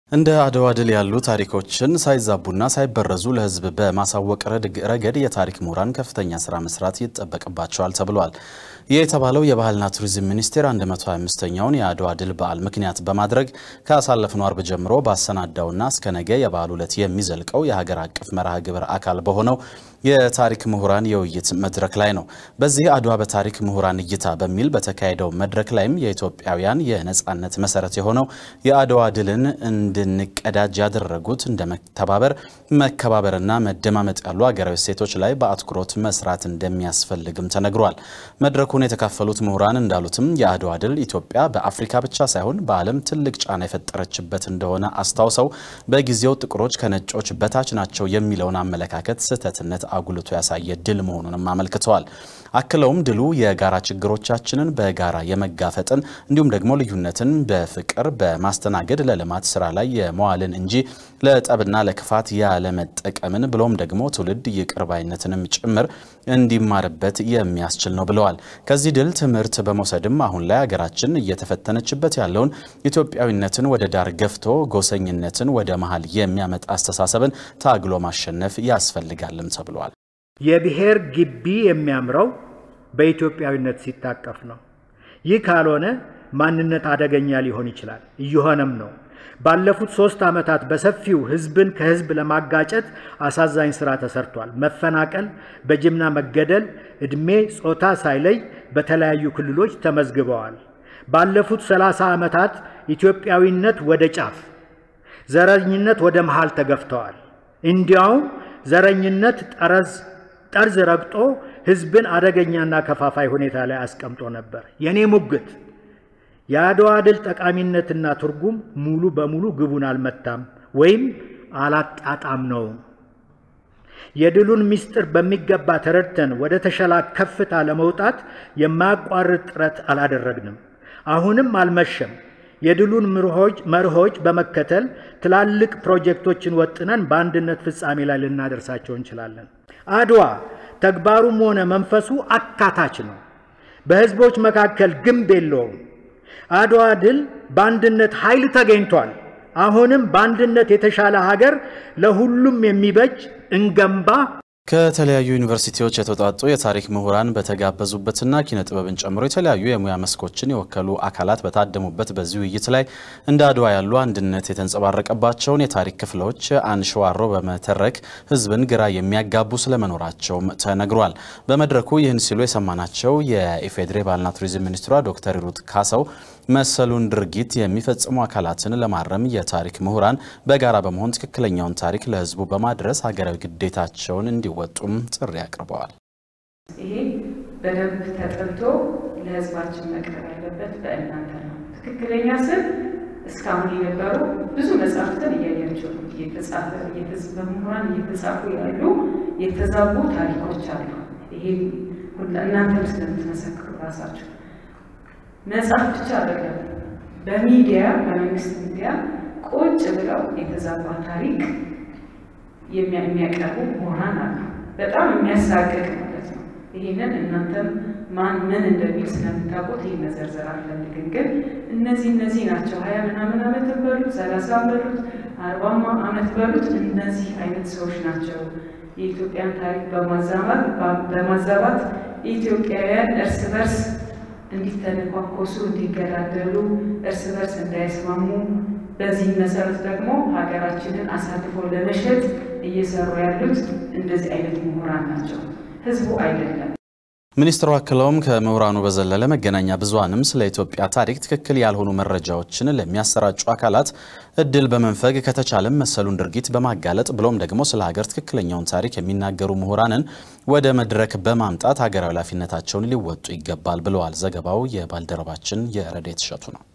እንደ አድዋ ድል ያሉ ታሪኮችን ሳይዛቡና ሳይበረዙ ለሕዝብ በማሳወቅ ረገድ የታሪክ ምሁራን ከፍተኛ ስራ መስራት ይጠበቅባቸዋል ተብሏል። ይህ የተባለው የባህልና ቱሪዝም ሚኒስቴር 125ኛውን የአድዋ ድል በዓል ምክንያት በማድረግ ካሳለፍነው አርብ ጀምሮ ባሰናዳውና እስከ ነገ የበዓሉ ዕለት የሚዘልቀው የሀገር አቀፍ መርሃ ግብር አካል በሆነው የታሪክ ምሁራን የውይይት መድረክ ላይ ነው። በዚህ አድዋ በታሪክ ምሁራን እይታ በሚል በተካሄደው መድረክ ላይም የኢትዮጵያውያን የነጻነት መሰረት የሆነው የአድዋ ድልን እንድንቀዳጅ ያደረጉት እንደ መተባበር፣ መከባበርና መደማመጥ ያሉ ሀገራዊ እሴቶች ላይ በአትኩሮት መስራት እንደሚያስፈልግም ተነግሯል። መድረኩን የተካፈሉት ምሁራን እንዳሉትም የአድዋ ድል ኢትዮጵያ በአፍሪካ ብቻ ሳይሆን በዓለም ትልቅ ጫና የፈጠረችበት እንደሆነ አስታውሰው በጊዜው ጥቁሮች ከነጮች በታች ናቸው የሚለውን አመለካከት ስህተትነት አጉልቶ ያሳየ ድል መሆኑንም አመልክተዋል። አክለውም ድሉ የጋራ ችግሮቻችንን በጋራ የመጋፈጥን እንዲሁም ደግሞ ልዩነትን በፍቅር በማስተናገድ ለልማት ስራ ላይ የመዋልን እንጂ ለጠብና ለክፋት ያለመጠቀምን ብሎም ደግሞ ትውልድ ይቅር ባይነትንም ጭምር እንዲማርበት የሚያስችል ነው ብለዋል። ከዚህ ድል ትምህርት በመውሰድም አሁን ላይ ሀገራችን እየተፈተነችበት ያለውን ኢትዮጵያዊነትን ወደ ዳር ገፍቶ ጎሰኝነትን ወደ መሀል የሚያመጣ አስተሳሰብን ታግሎ ማሸነፍ ያስፈልጋልም ተብሏል። የብሔር ግቢ የሚያምረው በኢትዮጵያዊነት ሲታቀፍ ነው። ይህ ካልሆነ ማንነት አደገኛ ሊሆን ይችላል፣ እየሆነም ነው። ባለፉት ሶስት ዓመታት በሰፊው ህዝብን ከህዝብ ለማጋጨት አሳዛኝ ስራ ተሰርቷል። መፈናቀል፣ በጅምላ መገደል፣ ዕድሜ፣ ጾታ ሳይለይ በተለያዩ ክልሎች ተመዝግበዋል። ባለፉት ሰላሳ ዓመታት ኢትዮጵያዊነት ወደ ጫፍ፣ ዘረኝነት ወደ መሃል ተገፍተዋል። እንዲያውም ዘረኝነት ጠረዝ ጠርዝ ረግጦ ህዝብን አደገኛና ከፋፋይ ሁኔታ ላይ አስቀምጦ ነበር። የኔ ሙግት የአድዋ ድል ጠቃሚነትና ትርጉም ሙሉ በሙሉ ግቡን አልመታም ወይም አላጣጣም ነው። የድሉን ምስጢር በሚገባ ተረድተን ወደ ተሻለ ከፍታ ለመውጣት የማያቋርጥ ጥረት አላደረግንም። አሁንም አልመሸም። የድሉን መርሆች በመከተል ትላልቅ ፕሮጀክቶችን ወጥነን በአንድነት ፍጻሜ ላይ ልናደርሳቸው እንችላለን። አድዋ ተግባሩም ሆነ መንፈሱ አካታች ነው። በህዝቦች መካከል ግንብ የለውም። አድዋ ድል በአንድነት ኃይል ተገኝቷል። አሁንም በአንድነት የተሻለ ሀገር ለሁሉም የሚበጅ እንገንባ። ከተለያዩ ዩኒቨርሲቲዎች የተውጣጡ የታሪክ ምሁራን በተጋበዙበትና ኪነ ጥበብን ጨምሮ የተለያዩ የሙያ መስኮችን የወከሉ አካላት በታደሙበት በዚህ ውይይት ላይ እንደ አድዋ ያሉ አንድነት የተንጸባረቀባቸውን የታሪክ ክፍሎች አንሸዋሮ በመተረክ ህዝብን ግራ የሚያጋቡ ስለመኖራቸውም ተነግሯል። በመድረኩ ይህን ሲሉ የሰማናቸው የኢፌዴሪ ባህልና ቱሪዝም ሚኒስትሯ ዶክተር ሂሩት ካሳው መሰሉን ድርጊት የሚፈጽሙ አካላትን ለማረም የታሪክ ምሁራን በጋራ በመሆን ትክክለኛውን ታሪክ ለህዝቡ በማድረስ ሀገራዊ ግዴታቸውን እንዲወጡም ጥሪ አቅርበዋል። ይሄ በደንብ ተጠንቶ ለህዝባችን መቅረብ ያለበት በእናንተ ነው። ትክክለኛ ስም እስካሁን የነበሩ ብዙ መጽሐፍትን እያያቸው ነው። እየተጻፈ በምሁራን እየተጻፉ ያሉ የተዛቡ ታሪኮች አሉ። ይሄ እናንተም ስለምትመሰክሩ ራሳቸው መጽሐፍ ብቻ አይደለም። በሚዲያ በመንግስት ሚዲያ ቁጭ ብለው የተዛባ ታሪክ የሚያቀርቡ ምሁራን አሉ። በጣም የሚያሳቅቅ ማለት ነው። ይህንን እናንተም ማን ምን እንደሚል ስለምታውቁት ይህ መዘርዘር አልፈልግም። ግን እነዚህ እነዚህ ናቸው ሀያ ምናምን ዓመት በሉት ሰላሳ በሉት አርባማ ዓመት በሉት እነዚህ አይነት ሰዎች ናቸው የኢትዮጵያን ታሪክ በማዛባት በማዛባት ኢትዮጵያውያን እርስ በርስ እንዲተነኳኮሱ፣ እንዲገዳደሉ፣ እርስ በርስ እንዳይስማሙ በዚህ መሰረት ደግሞ ሀገራችንን አሳልፎ ለመሸጥ እየሰሩ ያሉት እንደዚህ አይነት ምሁራን ናቸው፣ ህዝቡ አይደለም። ሚኒስትሩ አክለውም ከምሁራኑ በዘለለ መገናኛ ብዙሃንም ስለ ኢትዮጵያ ታሪክ ትክክል ያልሆኑ መረጃዎችን ለሚያሰራጩ አካላት እድል በመንፈግ ከተቻለም መሰሉን ድርጊት በማጋለጥ ብሎም ደግሞ ስለ ሀገር ትክክለኛውን ታሪክ የሚናገሩ ምሁራንን ወደ መድረክ በማምጣት ሀገራዊ ኃላፊነታቸውን ሊወጡ ይገባል ብለዋል። ዘገባው የባልደረባችን የረዴት እሸቱ ነው።